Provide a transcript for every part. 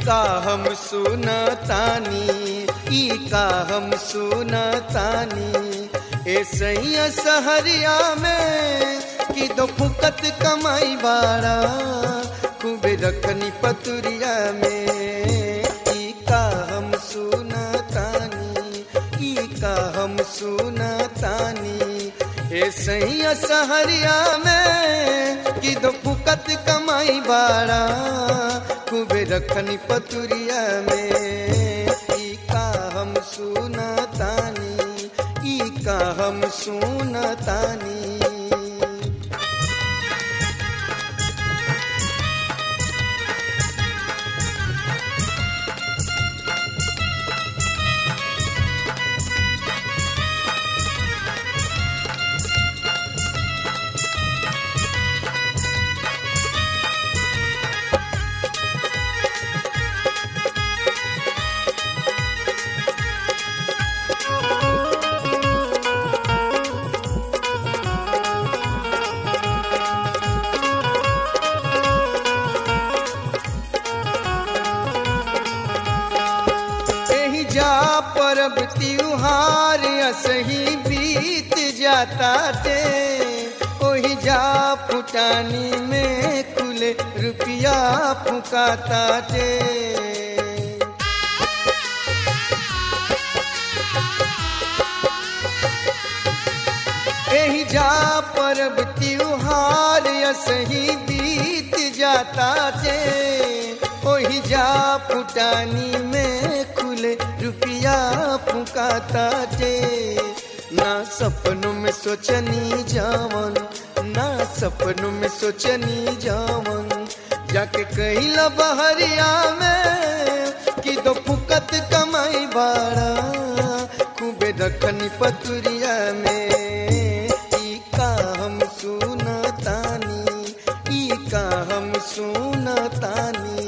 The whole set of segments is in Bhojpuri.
का हम सुनतानी ई का हम सुनतानी ए सैया सहरिया में कि दो फुकत कमाई बाड़ा खूबे रखनी पतुरिया में ई का हम सुनतानी ई का हम सुनतानी ए सैया सहरिया में कि दो फुकत कमाई बाड़ा खूबे रखनी पतुरिया में ई का हम सुनतानी ई का हम सुनतानी एही जा परब त्योहार असही बीत जाता टे ओही जा फुटानी में कुले रुपया फुकाता टे एही जा परब त्योहार असही बीत जाता टे ओही जा फुटानी में खुले रुपया फुकाता टे ना सपनों में सोचनी जावन ना सपनों में सोचनी जावन जाके कहिला बहरिया में कि दो फुकत कमाई बाड़ा खूबे रखनी पतुरिया में ई का हम सुनतानी ई का हम सुनतानी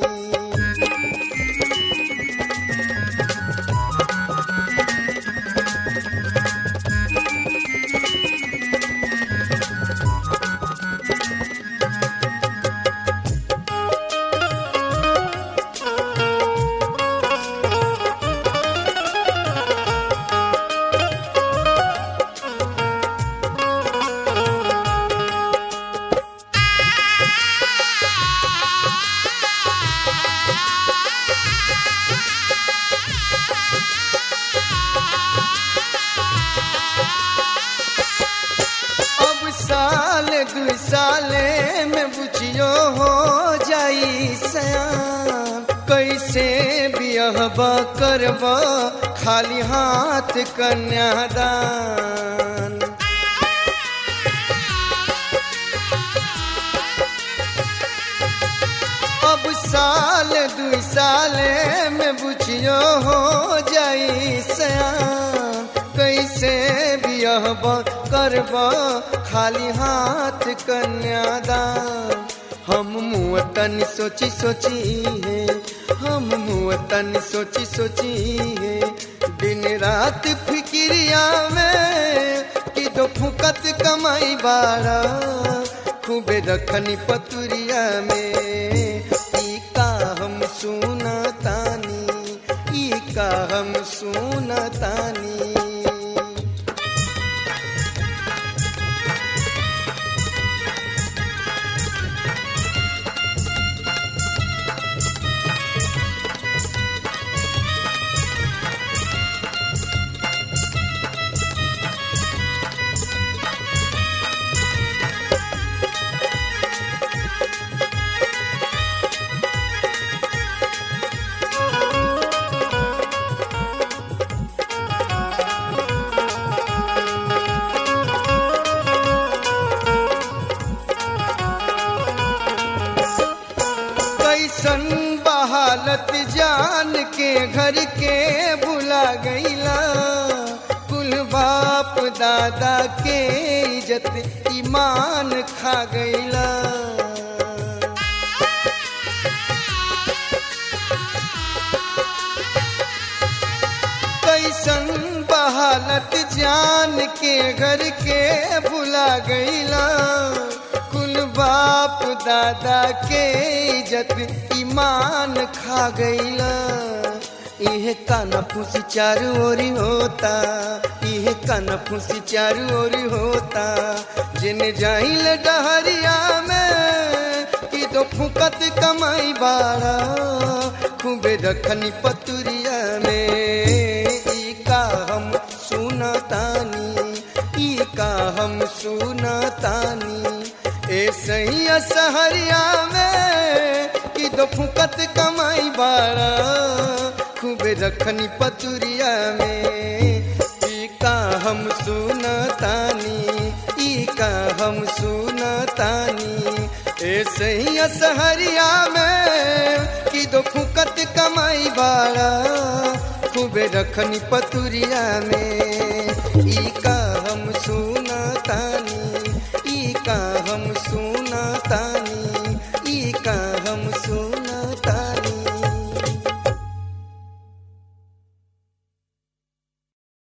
अब साल दू साले में बुझियो हो जाई सयान कैसे बियहबा करबा खाली हाथ कन्यादान अब साल दू साले में बुझियो हो जाई सयान कैसे बियहब करब खाली हाथ कन्यादान हम मुँह सोची सोची है हम मुँह सोची सोची है दिन रात फिक्रिया में कि दो फुकत कमाई बाड़ा खूबे रखनी पतुरिया में ई का हम सुनतानी ई का हम सुनतानी कैसन बहालत जान के घर के भुला गईला कुल बाप दादा के इज्जत ईमान खा गईला कैसन बहालत जान के घर के भुला गईला कुल कुल बाप दादा के इज्जत ईमान खा गईला इहे काना फूसी चारू ओरी होता इहे काना फूसी चारू ओरी होता जिन जाइल डहरिया में कि तो फुकत कमाई बाड़ा खूबे रखनी पतुरिया में ई का हम सुनतानी ई का हम सुनतानी ए सही सहरिया में कि दो फुकत कमाई बाड़ा खूबे रखनी पतुरिया में ई का हम सुनतानी ई का हम सुनतानी ए सही सहरिया में कि दो फुकत कमाई बाड़ा खूबे रखनी पतुरिया में ई का हम सुनतानी